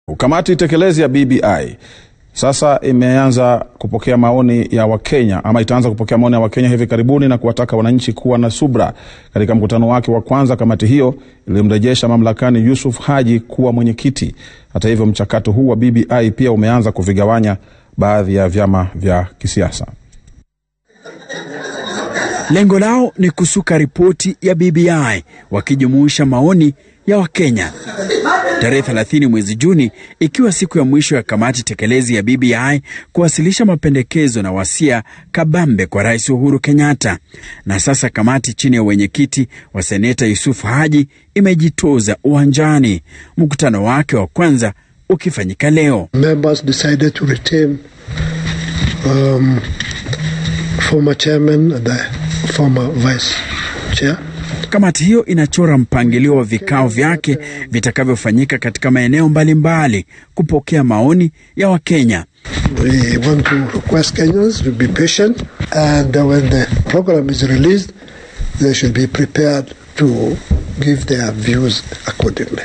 Kamati tekelezi ya BBI sasa imeanza kupokea maoni ya Wakenya ama itaanza kupokea maoni ya Wakenya hivi karibuni na kuwataka wananchi kuwa na subra. Katika mkutano wake wa kwanza, kamati hiyo ilimrejesha mamlakani Yusuf Haji kuwa mwenyekiti. Hata hivyo, mchakato huu wa BBI pia umeanza kuvigawanya baadhi ya vyama vya kisiasa. Lengo lao ni kusuka ripoti ya BBI wakijumuisha maoni ya Wakenya. Tarehe 30 mwezi Juni ikiwa siku ya mwisho ya kamati tekelezi ya BBI kuwasilisha mapendekezo na wasia kabambe kwa Rais Uhuru Kenyatta. Na sasa kamati chini ya wenyekiti wa seneta Yusuf Haji imejitoza uwanjani, mkutano wake wa kwanza ukifanyika leo. Members decided to retain um, former chairman and the former vice chair. Kamati hiyo inachora mpangilio wa vikao vyake vitakavyofanyika katika maeneo mbalimbali kupokea maoni ya Wakenya. We want to request Kenyans to be patient and when the program is released they should be prepared to give their views accordingly.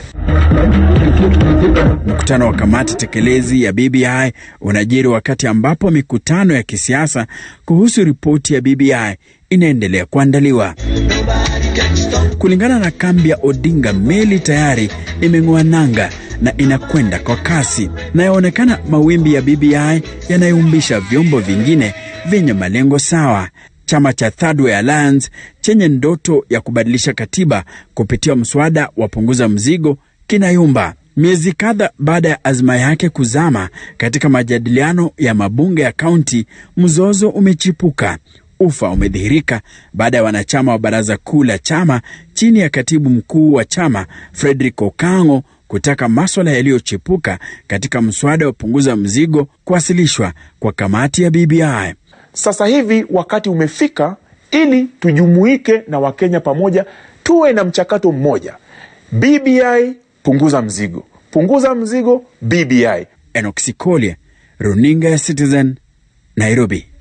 Mkutano wa kamati tekelezi ya BBI unajiri wakati ambapo mikutano ya kisiasa kuhusu ripoti ya BBI inaendelea kuandaliwa. Kulingana na kambi ya Odinga, meli tayari imeng'oa nanga na inakwenda kwa kasi, na yaonekana mawimbi ya BBI yanayumbisha vyombo vingine vyenye malengo sawa. Chama cha Third Way Alliance chenye ndoto ya kubadilisha katiba kupitia mswada wa punguza mzigo kinayumba miezi kadha baada ya azma yake kuzama katika majadiliano ya mabunge ya kaunti. Mzozo umechipuka. Ufa umedhihirika baada ya wanachama wa baraza kuu la chama chini ya katibu mkuu wa chama Frederick Okango kutaka maswala yaliyochipuka katika mswada wa punguza mzigo kuwasilishwa kwa kamati ya BBI. Sasa hivi wakati umefika ili tujumuike na Wakenya pamoja, tuwe na mchakato mmoja. BBI punguza mzigo, punguza mzigo BBI. Enoch Sikolie, runinga ya Citizen, Nairobi.